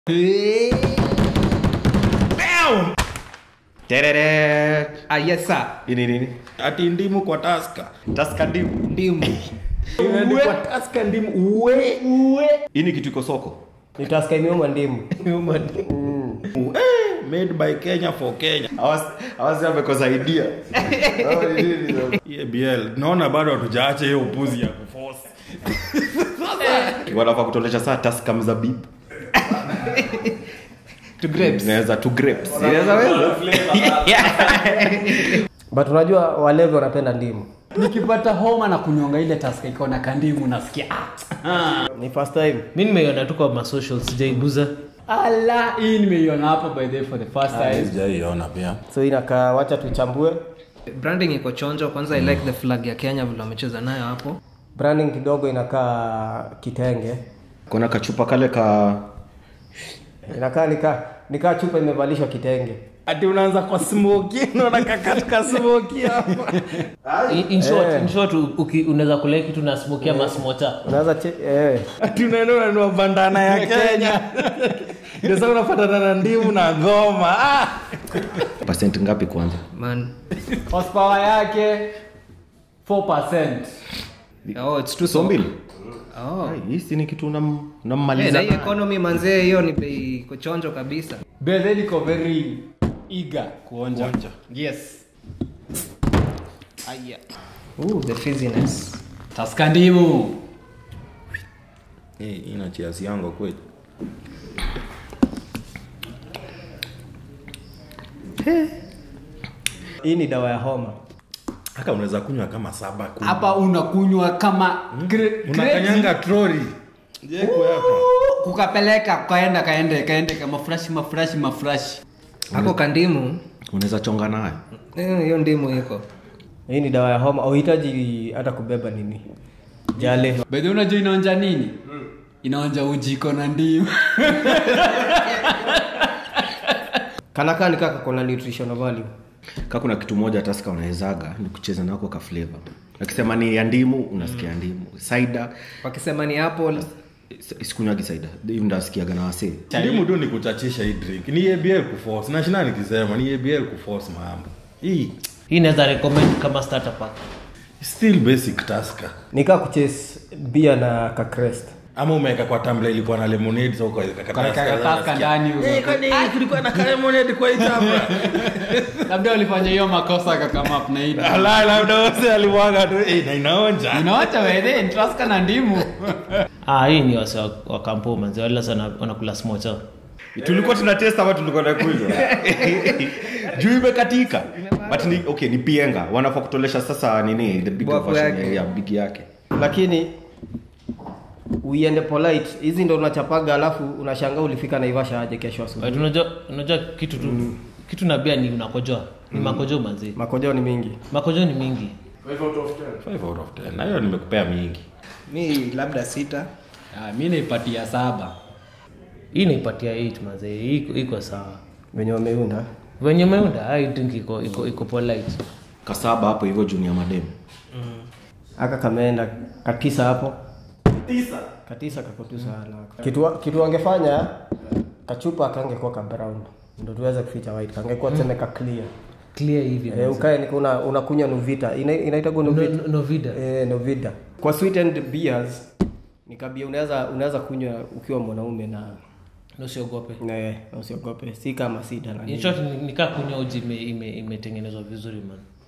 Terere. Ah, yes sir. Ini nini? ati ndimu kwa taska Taska ndimu. Ndimu. imeandikwa taska ndimu uwe uwe Hii ni kitu iko soko. nitaska imeuma ndimu eh, made by kenya for kenya Awasi amekosa idea. EBL naona bado hatujaacha hiyo upuzi ya kuforce Wanafaa kutolesha saa taska mzabibu. To grapes. Inaweza tu grapes. Inaweza weza. but unajua walevi wanapenda ndimu nikipata homa na kunyonga ile taska iko na kandimu nasikia ah. ni first time mi nimeiona tu kwa masocial sijaiguza ala hii nimeiona hapa by the way for the first time sijaiona pia so inakaa wacha tuchambue Branding iko chonjo. Kwanza I like the flag ya Kenya vile wamecheza nayo hapo. branding kidogo inakaa kitenge Kuna kachupa kale ka inakaa nika nikaa chupa imevalishwa kitenge ati unaanza kwa smoki naona kakatika smoki hapa In- in short, in short u- uki- unaweza kulea kitu na smokia masmota unaweza che, eh. ati unaenda unanua bandana ya kenya ndio sasa unafatana na ndimu na ngoma ah! percent ngapi kwanza? Man. horsepower yake 4% Oh, it's too So so. mbili. Oh. Ai, Hii si ni kitu unam- Hey, na unammaliza. hii economy manzee hiyo ni bei iko chonjo kabisa. Bethe liko very eager kuonja yes Aya. Ooh, the fizziness. taska ndimu hey, ina chiasi yangu kweli hii ni dawa ya homa haka unaweza kunywa kama saba kumi. hapa unakunywa kama gre- unakanyanga troli jeko hapa kukapeleka kaenda kaende kaende kama mafurashi mafurashi mafurashi Hapo kandimu. Unaweza chonga nayo. eh, Hiyo ndimu iko. hii ni dawa ya homa auhitaji hata kubeba nini jale bedhi unajua inaonja nini inaonja ujiko na ndimu kanakaa nikaka kona nutritional value Ka kuna kitu moja taska unawezaga ni kucheza nako ka flavor. Akisema ni ya ndimu unasikia ndimu. Cider Wakisema ni apple. is- sikunywagi cider. Hiyo ndasikiaga na wasee. ndimu tu ni kuchachisha hii drink ni abl kuforce nashinda nikisema ni abl kuforce mambo hii hii naweza recommend kama starter pack still basic taska nikaa kuchase bia na kakrest ama umeweka kwa tambla ilikuwa na lemonade so ukaweka kataska, taska unasikia, ndani "Eh, kwani kulikuwa na ka lemonade kwa hii tambla labda walifanya hiyo makosa kakamap na hii Ala, labda wase alimwaga tu eh, na inaonja inawacha wedhe taska na ndimu ah, hii ni wase wa, wa kampo manzi wala sana wanakula smocha tulikuwa tuna test ama tulikuwa tunakunywa juu imekatika but ni, okay ni pienga wanafaa kutolesha sasa nini the big Bwafu version yake. ya, ya big yake lakini uiende polite hizi ndo unachapaga alafu unashangaa ulifika naivasha aje kesho asubuhi But unajua unajua kitu tu kitu na bia ni unakojoa ni makojo manzi makojeo ni mingi makojo ni mingi 5 out of 10 na hiyo nimekupea mingi Mi labda sita. Ah, mi naipatia saba hii naipatia 8 manzi Hii iko- iko sawa venye wameunda venye meunda i think iko iko iko polite kasaba hapo hivyo junior madem aka kameenda katisa hapo katisa kako tu sana kitu, wa- kitu wangefanya kachupa kangekuwa ka brown ndo tuweze kuficha white kangekuwa tuseme ka clear clear hivi eh, ukae ni una, unakunywa nuvita Ina, inaitagwa nuvita No- novida eh, novida kwa sweetened beers ni kabia unaweza unaweza kunywa ukiwa mwanaume na usiogope na na usiogope si kama sida na in nini. short ni- nikaa kunywa uji ime- ime- imetengenezwa vizuri man